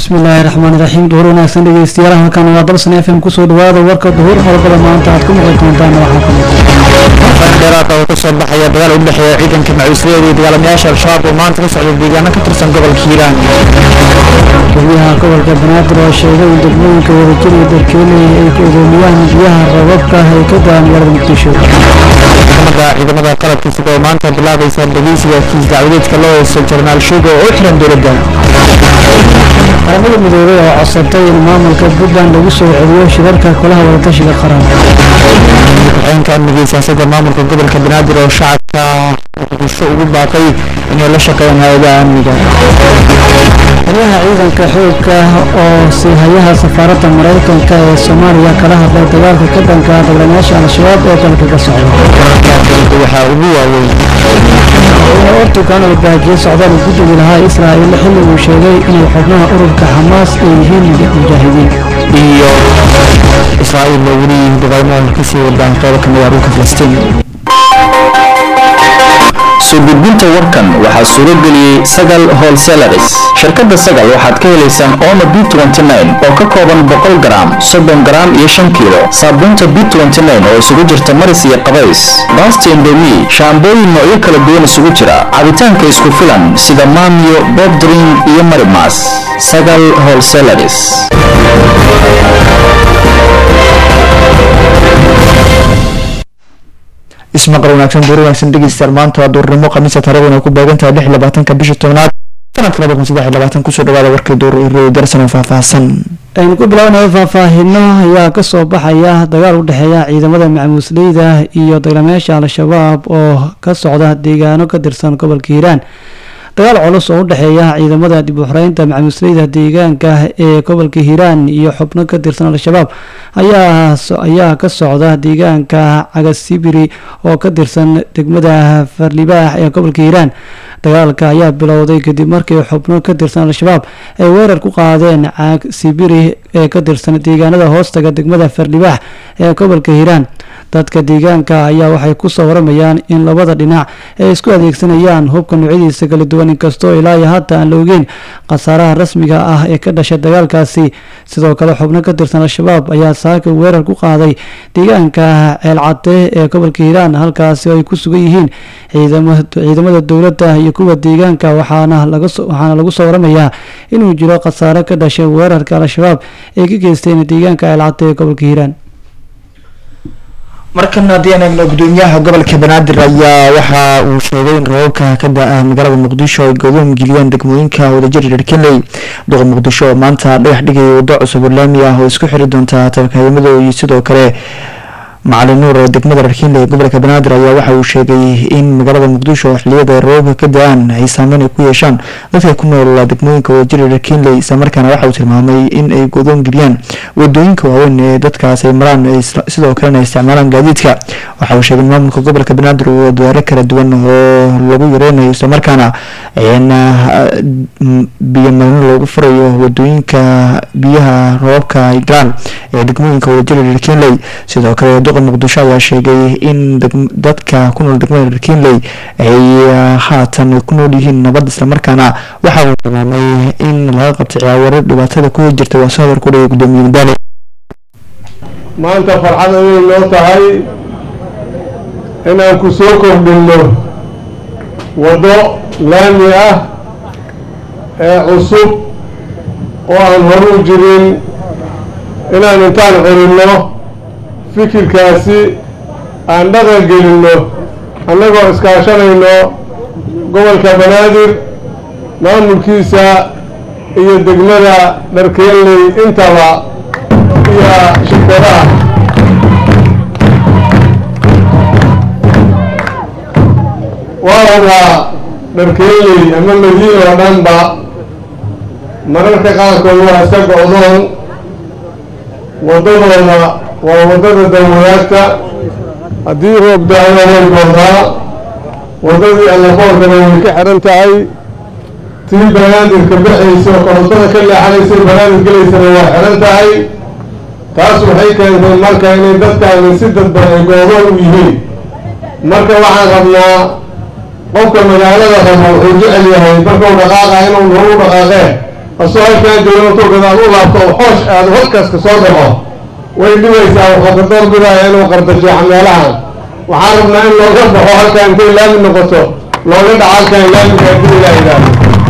bismillaahi raxmaan iraxiim duhur wanaagsan dhegeystayaal halkan waa dalsan f m kusoo dhawaada warka duhur qodobada maanta aad ku maqli doontaan waxaa kamid faan dheeraad oo ka soo baxaya dagaal u dhexeeya ciidanka macuusliyada iyo dagaalamayaasha al-shabaab oo maanta ka socda deegaano ka tirsan gobolka hiiraan guryaha gobolka banaadir oo sheegay in degmooyinka wadajir iyo darkeeley ay ku odoomiyaan biyaha rababka ay ka da-aan magaalada muqdisho maxkamadda ciidamada qalabka sida oo maanta bilaabaysa dhegeysiga kiis dacwadeedka loo heysto jenaraal shugo oo u xiran dowladda qaramada midoobay oo codsatay in maamulka puntland lagu soo celiyo shirarka kolaha wadatashiga qaran ku-xigeenka amniga siyaasadda maamulka gobolka banaadir oo shacabka muqdisho ugu baaqay inay la shaqeeyaan hay-adaha amniga taliyaha ciidanka xoogka oo siihayaha safaaradda maraykanka ee soomaaliya kala hadlay dagaalka ka dhanka ah dagaalamayaasha al-shabaab ee dalka ka socda dowladda waxaa ugu waaweyn madaxweyne ortugan oo baajiyey socdaal uu ku dugi lahaa israa'il xilli uu sheegay inay xubnaha ururka xamaas ay yihiin mujaahidiin iyo israa'iil oo weli dagaalmo kasii wadaan qeybo kamid ah dhulka filistiin soo gudbinta warkan waxaa suuro geliyey sagal wholesalaris shirkadda sagal waxaad ka helaysaan omo b oo ka kooban boqol garaam soddon garaam iyo shan kiilo saabuunta b oo isugu jirta maris iyo qabays baasta indomi shaambooyin noocyo kala duwan isugu jira cabitaanka isku filan sida maamiyo bobdring iyo marimas sagal wholesalaris ismaqal wanaagsan duur wanaagsan dhegeystayaal maanta waa duurnimo khamiisa taariikhduna ku beegan tahay lix iyo labaatanka bisha tobnaad sanadka laba kun saddex iyo labaatan kusoo dhawaada warkii duur iyo darsan oo faahfaahsan aynu ku bilownayo faahfaahino ayaa kasoo baxaya dagaal u dhexeeya ciidamada macmuusleyda iyo dagaalamayaasha al-shabaab oo ka socda deegaano ka tirsan gobolka hiiraan dagaal culus oo u dhexeeya ciidamada dib u xoreynta macmuusleyda deegaanka ee gobolka hiiraan iyo xubno ka tirsan al-shabaab ayaa ka socda deegaanka cagasibiri oo ka tirsan degmada farlibaax ee gobolka hiiraan dagaalka ayaa bilowday kadib markii xubno ka tirsan al-shabaab ay weerar ku qaadeen caag sibiri ee ka tirsan deegaanada hoostaga degmada farlibaax ee gobolka hiiraan dadka deegaanka ayaa waxay kusoo waramayaan in labada dhinac ay isku adeegsanayaan hubka noocyadiisa kala duwan inkastoo ilaa iyo hadda aan la ogeyn khasaaraha rasmiga ah ee ka dhashay dagaalkaasi sidoo kale xubno ka tirsan al-shabaab ayaa saaka weerar ku qaaday deegaanka ceelcade ee gobolka hiiraan halkaasi oo ay ku sugan yihiin ciidamada dowladda iyo kuwa deegaanka waxaana lagu soo waramayaa inuu jiro khasaare ka dhashay weerarka al-shabaab ay ka geysteen deegaanka ceelcade ee gobolka hiiraan markan haddii aan eegno gudoomiyaha gobolka banaadir ayaa waxa uu sheegay in roobabka ka da-a magaalada muqdisho ay godoom geliyeen degmooyinka wadajir dherkenley duqa muqdisho oo maanta dhagax dhigaya waddo cusub oo laami ah oo isku xiri doonta tabakayimada iyo sidoo kale macalin nuur oo degmada dharkiinle ee gobolka banaadir ayaa waxa uu sheegay in magaalada muqdisho xiliyada roobabka ka da-aan ay saameyn ay ku yeeshaan dadka ku nool degmooyinka wadajir dharkiinley islamarkaana waxa uu tilmaamay in ay godoon geliyaan wadooyinka waaweyn ee dadkaas ay maraan sidoo kalena ay isticmaalaan gaadiidka waxa uu sheegay in maamulka gobolka banaadir uu dadaalo kala duwan oo lagu yareynayo islamarkaana biyo marino loogu furayo wadooyinka biyaha roobabka ay galaan ee degmooyinka wadajir dharkiinley sidoo kale duqa muqdisho ayaa sheegay in dadka ku nool degmada dharkiinley ay haatan ku nool yihiin nabad islamarkaana waxa uu tilmaamay in laga qabtay ciyaawaro dhibaatada ku jirta waa soo hadar ku dhigay gudoomiye madaale maanta farxad ayay noo tahay inaan ku soo kordhinno waddo laami ah ee cusub oo aan horu jirin inaan intaan curinno fikirkaasi aan dhaqan gelinno annagoo iskaashanayno gobolka banaadir maamulkiisa iyo degmada dharkeelley intaba iyo shirkadaha waa wadaa dharkeelley ama madiina oo dhanba mararka qaarkood waa iska go-doon waddadooda waa waddada dawadaagta haddii roob da-ana way goodaa waddadii allafoorkana way ka xihan tahay tii banaadirka baxaysa oo korontada ka leexanaysay banaadir gelaysana waa xihan tahay taas waxay keentay marka inay dadkaani si dadban ay goodoon u yihiin marka waxaan rabnaa qofka magaalada raba wuxuu jecel yahay markuu dhaqaaqa inuu nagu dhaqaaqee asoo halkaan jooga intuu gadaal u laabto oo xoosh aado halkaas ka soo dhaco way dhibaysaa wuxuu ka door bidaya inuu qardajeexo meelahan waxaan rabnaa in looga baxo halkaan intay laami noqoto looga dhaco halkaan laamiga haddii ilaa yidhaahdo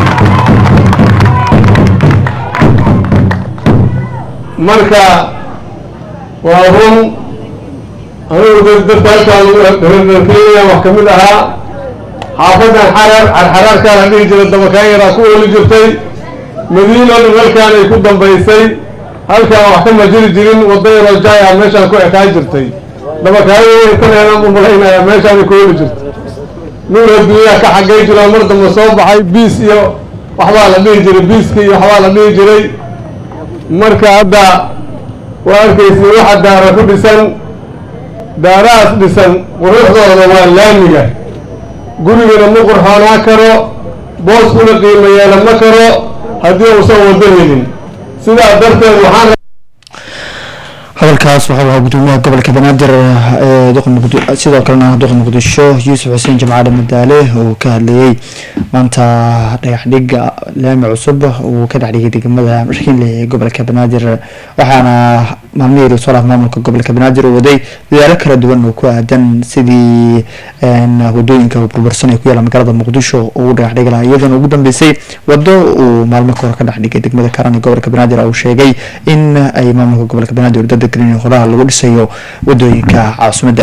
marka waa run anigu dadka halkaan dharkenya wax kamid ahaa xaafadan xarar carxaraarkaa la dhihi jiray dabakaan yaraa ku ooli jirtay madiino dhan halkaan ay ku dambaysay halkaan wax kama jiri jirin wadda yaroo jaaya meeshaan ku ekaa jirtay dabakaayintaneenaan u malaynaya meeshaanay ku ooli jirtay nuur adduunyaha ka xaggay jiraa mar dambe soo baxay biis iyo waxbaa la dhihi jiray biiska iyo waxbaa la dhihi jiray marka hadda waa arkaysi waxa daara ku dhisan daarahaas dhisan quruxdooda waa laamiga gurigana ma qurxoonaa karo booskuna qiimo yeela ma karo haddii uusan wado helin sidaa darteed waxaan hadalkaas waxau ahaa gudoomiyaha gobolka banaadir ee duqa muqdi sidoo kalena duqa muqdisho yuusuf xuseen jamcaale madaale oo ka hadlayay maanta dhagax dhiga laami cusub uu ka dhex dhigay degmada markiinle ee gobolka banaadir waxaana maalmihii rasuulaha maamulka gobolka banaadir uu waday dadaalo kala duwan oo ku aadan sidii wadooyinka burbursan ee ku yaala magaalada muqdisho uu dhagax dhigi lahaa iyadoona ugu dambeysay wado uu maalmo kahor ka dhex dhigay degmada karan ee gobolka banaadir uu sheegay in ay maamulka gobolka banaadir dada gelin qoraha lagu dhisayo wadooyinka caasimadda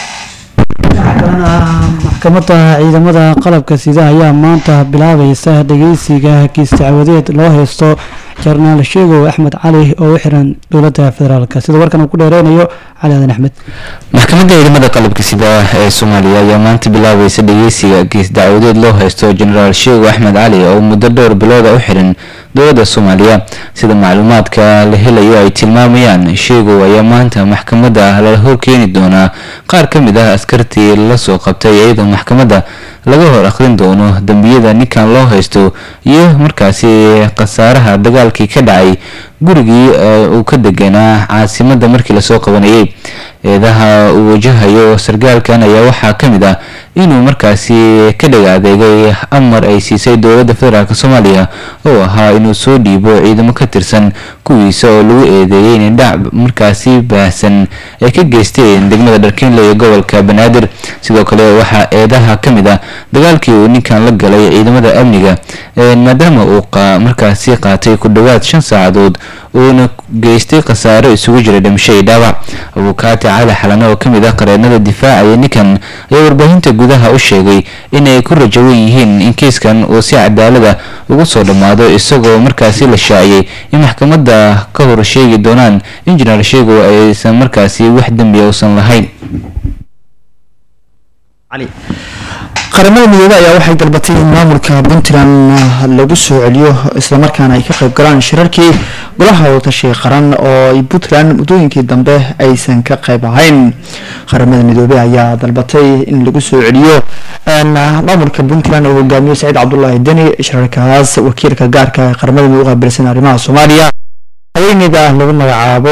maxkamadda ciidamada qalabka sida ayaa maanta bilaabaysa dhageysiga kiis dacwadeed loo haysto jarnaal sheegow axmed cali oo u xiran dowladda federaalk sida warkan uu ku dheereynayo cali aadan axmed maxkamadda ciidamada qalabka sida ee soomaaliya ayaa maanta bilaabaysa dhageysiga kiis dacwadeed loo haysto jenaraal sheegow axmed cali oo muddo dhowr bilooda u xiran dowladda soomaaliya sida macluumaadka la helayo ay tilmaamayaan sheegow ayaa maanta maxkamadda lala horkeeni doonaa qaar ka mid ah askartii lasoo qabtay iyadoo maxkamadda laga hor akhrin doono dembiyada ninkan loo haysto iyo markaasi khasaaraha dagaalkii ka dhacay gurigii uu ka deganaa caasimadda markii lasoo qabanayay eedaha uu wajahayo sargaalkan ayaa waxaa ka mid ah inuu markaasi ka dhaga adeegay amar ay siisay dowladda federaalk soomaaliya oo ahaa inuu soo dhiibo ciidamo ka tirsan kuwiisa oo lagu eedeeyay inay dhac markaasi baahsan ay ka geysteen degmada dharkiinle iyo gobolka banaadir sidoo kale waxaa eedaha ka mid ah dagaalkii uu ninkan la galay ciidamada amniga maadaama uu markaasi qaatay ku dhowaad shan saacadood uuna geystay khasaaro isugu jira dhimasho iyo dhaawac abukaati cali xalane oo kamid ah qareennada difaacaya ninkan ayaa warbaahinta gudaha u sheegay inay ku rajawan yihiin in kiiskan uu si cadaalada ugu soo dhammaado isagoo markaasi la shaaciyey in maxkamadda ka hor sheegi doonaan in jenaraal sheegow aysan markaasi wax dembiya uusan lahayn qaramada midoobe ayaa waxay dalbatay in maamulka puntland lagu soo celiyo islamarkaana ay ka qayb galaan shirarkii golaha wadatashiga qaran oo ay puntland muddooyinkii dambe aysan ka qayb ahayn qaramada midoobe ayaa dalbatay in lagu soo celiyo maamulka puntland oo hogaamiyo saciid cabdulaahi deni shirarkaas wakiilka gaarka ee qaramada midoobe u qaabilsan arrimaha soomaaliya haweeneyda lagu magacaabo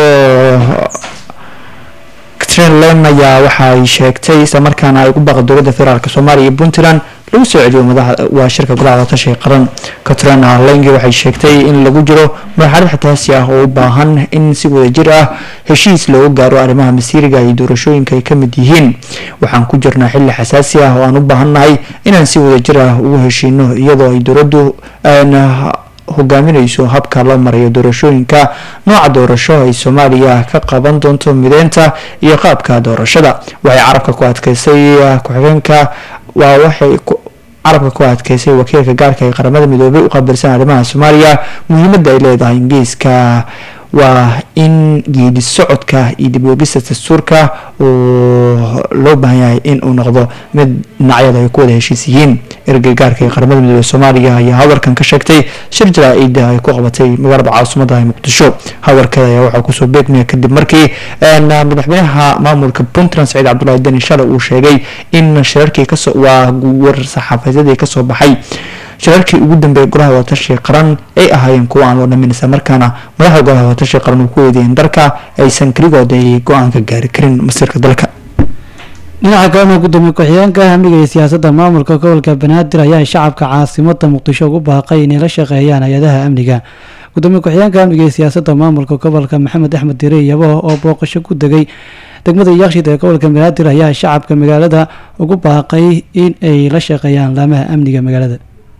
trlen ayaa waxa ay sheegtay islamarkaana ay ugu baaqay dowladda federaalk soomaaliya iyo puntland lagu soo celiyo madaxa waa shirka golaha wadatashiga qaran katrin lengi waxay sheegtay in lagu jiro marxalad xataasi ah oo u baahan in si wadajir ah heshiis looga gaaro arrimaha masiiriga iyo doorashooyinka ay ka mid yihiin waxaan ku jirnaa xilli xasaasi ah oo aan u baahannahay inaan si wadajir ah ugu heshiino iyadoo ay dowladdu hogaaminayso habka loo marayo doorashooyinka nooca doorasho ay soomaaliya ka qaban doonto mideynta iyo qaabka doorashada waxay carabka ku adkeysay ku-xigeenka waa waxay carabka ku adkeysay wakiilka gaarka ee qaramada midoobay u qaabilsan arrimaha soomaaliya muhiimadda ay leedahay ingiriiska waa in geedi socodka iyo dibwegista dastuurka uu loo baahan yahay in uu noqdo mid dhinacyada ay ku wada heshiis yihiin ergey gaarka ee qaramada midoobe soomaaliya ayaa hadalkan ka sheegtay shir jaraa-ida ay ku qabatay magaalada caasimadda muqdisho hadalkeeda ayaa waxaa kusoo beegmaya kadib markii madaxweynaha maamulka puntland saciid cabdulahi deni shale uu sheegay in shirarkii kasoo waa war saxaafadyadii kasoo baxay shirarkii ugu dambeeyay golaha wadatashiga qaran ay ahaayeen kuwa aan loo dhamin isla markaana madaxda golaha wadatashiga qaran uu ku eedeeyeen dalka aysan keligood ay go-aan ka gaari karin masiirka dalka dhinaca kalena gudoomiye ku-xigeenka amniga iyo siyaasadda maamulka gobolka banaadir ayaa shacabka caasimada muqdisho ugu baaqay inay la shaqeeyaan hay-adaha amniga gudoomiye ku-xigeenka amniga iyo siyaasadda maamulka gobolka maxamed axmed dire iyabo oo booqasho ku degay degmada yaakshid ee gobolka banaadir ayaa shacabka magaalada ugu baaqay in ay la shaqeeyaan laamaha amniga magaalada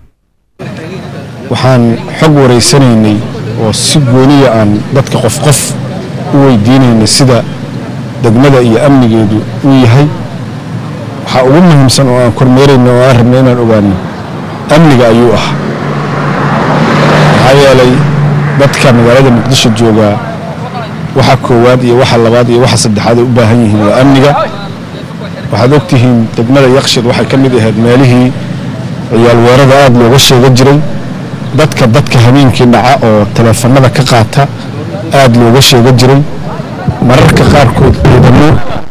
waxaan xog wareysanaynay oo si gooniya aan dadka qof qof u weydiinaynay sida degmada iyo amnigeedu u yahay waxaa ugu muhiimsan oo aan kormeerayna oo aan rabnay inaan ogaano amniga ayuu ah maxaa yeelay dadka magaalada muqdisho joogaa waxa koowaad iyo waxa labaad iyo waxa saddexaad ay u baahan yihiin waa amniga waxaad ogtihiin degmada yakshid waxay ka mid ahayd meelihii ciyaal weerada aada looga sheega jiray dadka dadka habeenkii dhaca oo taleefanada ka qaata aada looga sheega jiray mararka qaarkood ciidamo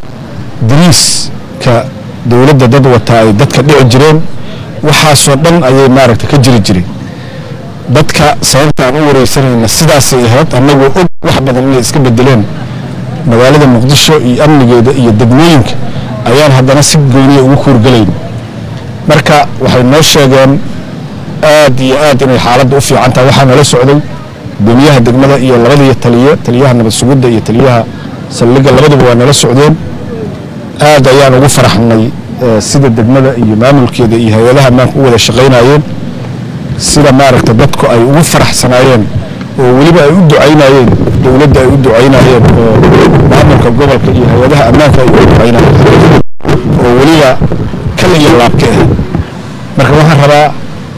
dariiska dowladda dad wataa ay dadka dhici jireen waxaasoo dhan ayay maaragta ka jiri jiray dadka sababta aan u wareysanayna sidaasay ahayd annagoo og wax badan inay iska bedeleen magaalada muqdisho iyo amnigeeda iyo degmooyinka ayaan haddana si gooniya ugu kuurgelayn marka waxay noo sheegeen aad iyo aad inay xaaladda u fiican tahay waxaa nala socday gudoomiyaha degmada iyo labadii taliye taliyaha nabad sugidda iyo taliyaha saldhigga labaduba waa nala socdeen aad ayaan ugu faraxnay sida degmada iyo maamulkeeda iyo hay-adaha ammaanka u wada shaqaynayeen sida maaragta dadku ay ugu faraxsanaayeen oo weliba ay u ducaynayeen dowladda ay u ducaynayeen oo maamulka gobolka iyo hay-adaha ammaanka ay ugu ducaynayeen oo weliba kal iyo laabka ah marka waxaan rabaa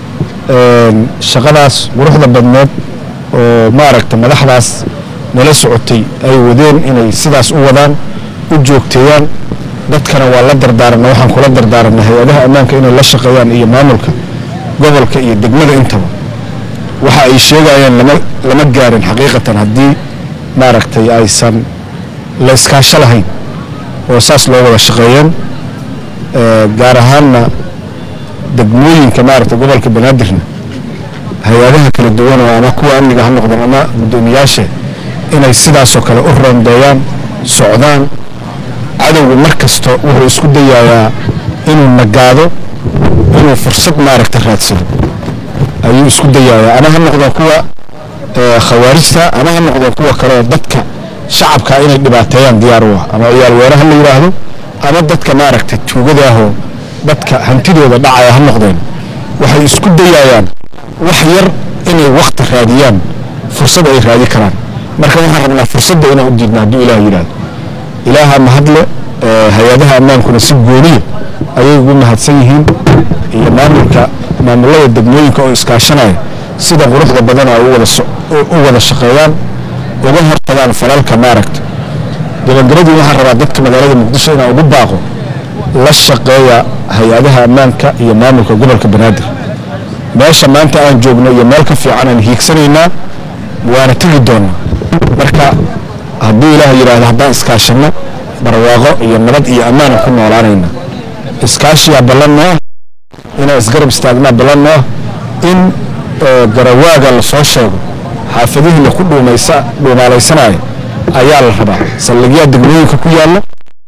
shaqadaas quruxda badneed oo maaragta madaxdaas nala socotay ay wadeen inay sidaas u wadaan u joogteeyaan dadkana waa la dardaaranna waxaan kula dardaaranna hay-adaha ammaanka inay la shaqeeyaan iyo maamulka gobolka iyo degmada intaba waxa ay sheegayaan lama lama gaarin xaqiiqatan haddii maaragtay aysan la iskaasho lahayn oo saas loo wada shaqeeyeen gaar ahaanna degmooyinka maaragta gobolka banaadirna hay-adaha kala duwan oo ama kuwa amniga ha noqdeen ama guddoomiyaasha inay sidaasoo kale u roondeeyaan socdaan cadowga mar kasta wuxuu isku dayayaa inuu nagaado inuu fursad maaragta raadsado ayuu isku dayayaa ama ha noqdeen kuwa khawaarijta ama ha noqdeen kuwa kale oo dadka shacabka inay dhibaateeyaan diyaar u ah ama ciyaal weeraha la yidhaahdo ama dadka maaragta tuugadaahoo dadka hantidooda dhacaya ha noqdeen waxay isku dayayaan wax yar inay wakti raadiyaan fursad ay raadi karaan marka waxaan rabnaa fursadda inaan u diidna hadduu ilaah yidhaahdo ilaaha mahadle hay-adaha ammaankuna si gooniya ayay ugu mahadsan yihiin iyo maamulka maamulada degmooyinka oo iskaashanaya sida quruxda badan ay u wada shaqeeyaan uga hortagaan falalka maaragta gabagabadii waxaan rabaa dadka magaalada muqdisho inaan ugu baaqo la shaqeeya hay-adaha ammaanka iyo maamulka gobolka banaadir meesha maanta aan joogno iyo meel ka fiican aan hiigsanaynaa waana tegi doonaa marka hadduu ilaah yidhaahdo haddaan iskaashanno barwaaqo iyo nabad iyo ammaan ku noolaanayna iskaashiyaa ballan noo ah inaan isgarab istaagnaa ballan noo ah in garawaaga lasoo sheego xaafadihii laku dhuumaysa dhuumaalaysanaayo ayaa la rabaa saldhigyaa degmooyinka ku yaalla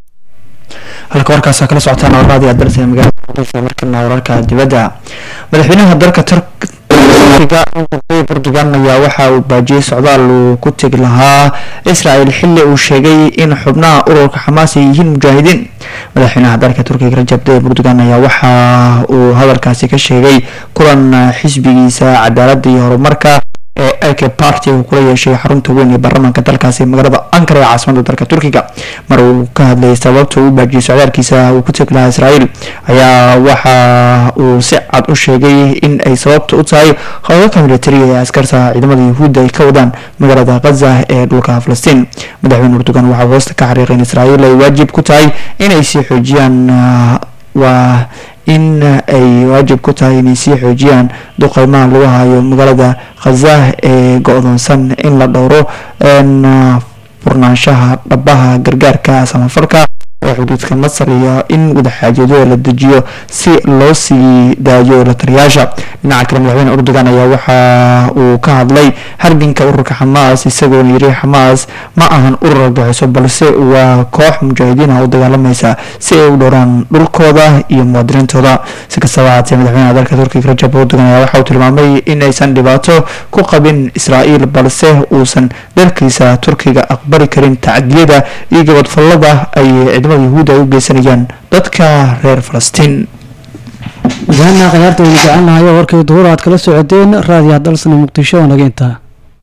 halka warkaasa kala socotaan warraadii aad dartay magaalada muqdisho markana wararka dibadda madaxweynaha dalka turkiga portugal ayaa waxa uu baajiyey socdaal uu ku tegi lahaa israel xili uu sheegay in xubnaha ururka xamaas ay yihiin mujaahidiin madaxweynaha dalka turkiga rajab tayyib erdogan ayaa waxa uu hadalkaasi ka sheegay kulan xisbigiisa cadaaladda iyo horumarka ee ak party uu kula yeeshay xarunta weyn ee baarlamaanka dalkaasi magaalada ankara ee caasimada dalka turkiga mar uu ka hadlayay sababta uu baajiyay socdaalkiisa uu ku tegi lahaa israel ayaa waxa uu si cad u sheegay in ay sababta u tahay howlgalka militariga ee askarta ciidamada yuhuudda ay ka wadaan magaalada khaza ee dhulka falastiin madaxweyne erdogan waxa uu hoosta ka xariiqay in israel ay waajib ku tahay inay sii xoojiyaan waa in ay waajib ku tahay inay sii xoojiyaan duqeymaha lagu hayo magaalada khaza ee go-doonsan in la dhowro furnaanshaha dhabaha gargaarka samafalka oo xuduudka masar iyo in wadaxaajoodada la dejiyo si loo sii daayo la taliyaasha dhinaca kale madaxweyne erdogan ayaa waxa uu ka hadlay harbinka ururka xamaas isagoona yiri xamaas ma ahan urur argaxiso balse waa koox mujaahidiin ah u dagaalamaysa si ay u dhowraan dhulkooda iyo muwaadiniintooda si kastaba haatee madaxweynaha dalka turkiga rajab erdogan ayaa waxa uu tilmaamay in aysan dhibaato ku qabin israa'iil balse uusan dalkiisa turkiga aqbali karin tacdiyada iyo gabadfallada ay ciidamada yahuudda ay u geysanayaan dadka reer falastiin gudahaana khiyaarta waynu jecelnahay oo warkii duhur aad kala socodeen raadiyaha dalsana muqdisho oo naga intaa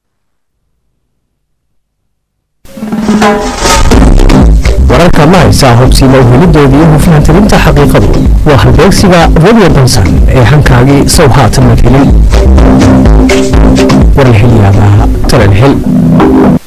wararka ma haysaa hubsiima uhelidoodii iyo hufnaantirinta xaqiiqadu waa halbeegsiga radio dansan ee hankaagii sow haatan la helin warlxilyaabaa talalxil